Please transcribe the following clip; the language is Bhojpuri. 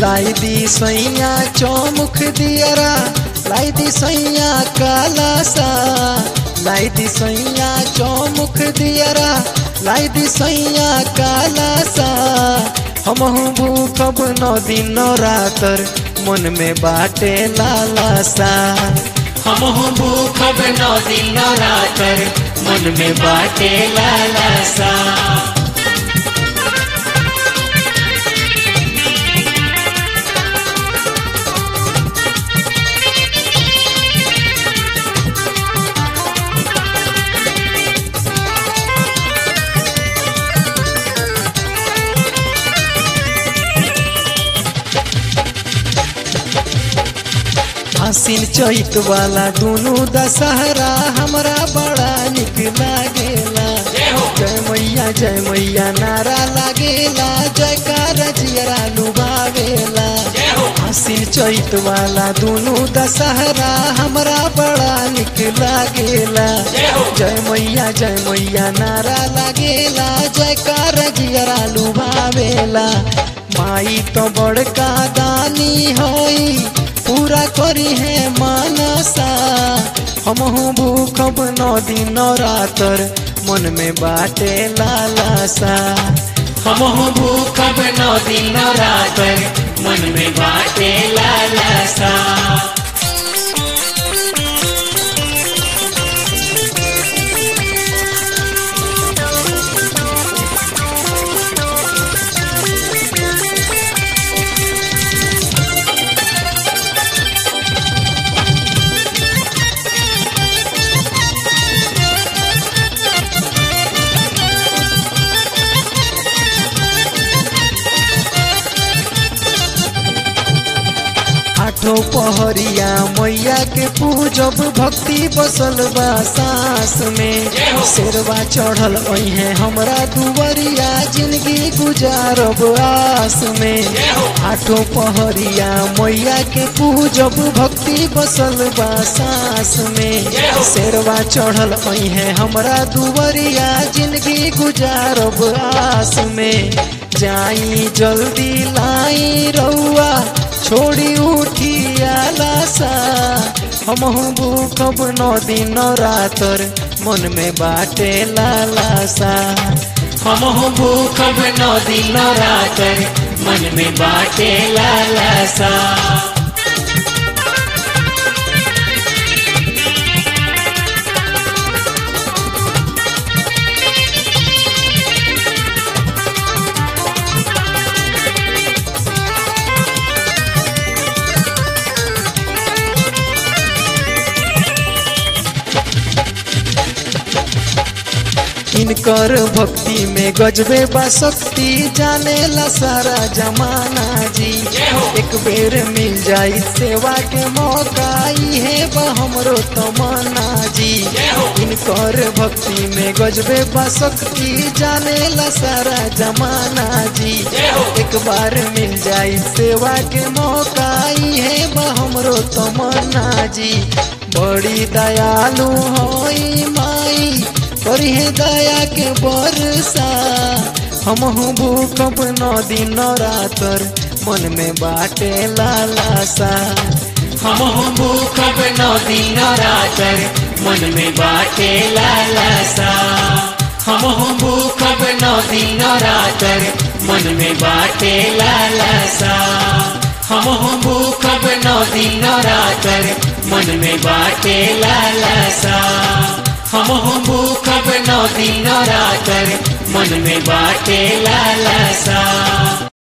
लाई दी सैया चौमुख दियरा लाई दी सैया काला सा लाई दी सैया चौमुख दियरा लाई दी सैया काला सा हमहू भूखब नौ दिन नौ रातर मन में बाटे लाला सा हमहु भूखब नौ दिन नौ रातर मन में बाटे लालसा आसिन चैत वाला दुनू दशहरा हमरा बड़ा निक लागेला जय मैया जय मैया नारा लागेला जयकार जियरा लुभावेला आसिन चैत वाला दुनू दशहरा हमरा बड़ा निक लागेला जय मैया जय मैया नारा लागेला जयकार जियरा लुभावेला माई तो बड़का दानी होई पूरा करी है मानसा हमहू भूखब नौ दिन नौ रातर मन में बाटे लालसा हमहु भूखब नौ दिन नौ रातर मन में बाटे लालसा आठों पहरिया मैया के पूजब भक्ति बसल बा सांस में शेरवा चढ़ल है हमरा दुवरिया जिंदगी गुजारब आस में आठों पहरिया मैया के पूजब भक्ति बसल बा सांस में शेरवा चढ़ल है हमरा दुवरिया जिंदगी गुजारब आस में जाई जल्दी लाई रउआ छोड़ी उठी आलासा हमहू भूखब नौ दिन नौ रातर मन में बाटे लालासा हमहु भूखब नौ दिन नौ रातर मन में बाटे लालसा इनकर भक्ति में गजबे बा शक्ति जाने ला सारा जमाना जी एक बेर मिल जाई सेवा के मौका इहे बा हमरो तमन्ना जी इनकर भक्ति में गजबे बा शक्ति जाने ला सारा जमाना जी एक बार मिल जाई सेवा के मौका इहे बा हमरो तमन्ना जी बड़ी दयालु होई माई करी है दया के बरसा हमहू भूखब नौ दिन नौ रातर मन में बाटे लालासा हमहु भूखब नौ दिन नौ रातर मन में बाटे लालसा हमहु भूखब नौ दिन नौ रातर मन में बाटे लालसा हमहु भूखब नौ दिन नौ रातर मन में बाटे लालसा हमहु भूखब नौ दिन नौ रातर मन में बाटे लालसा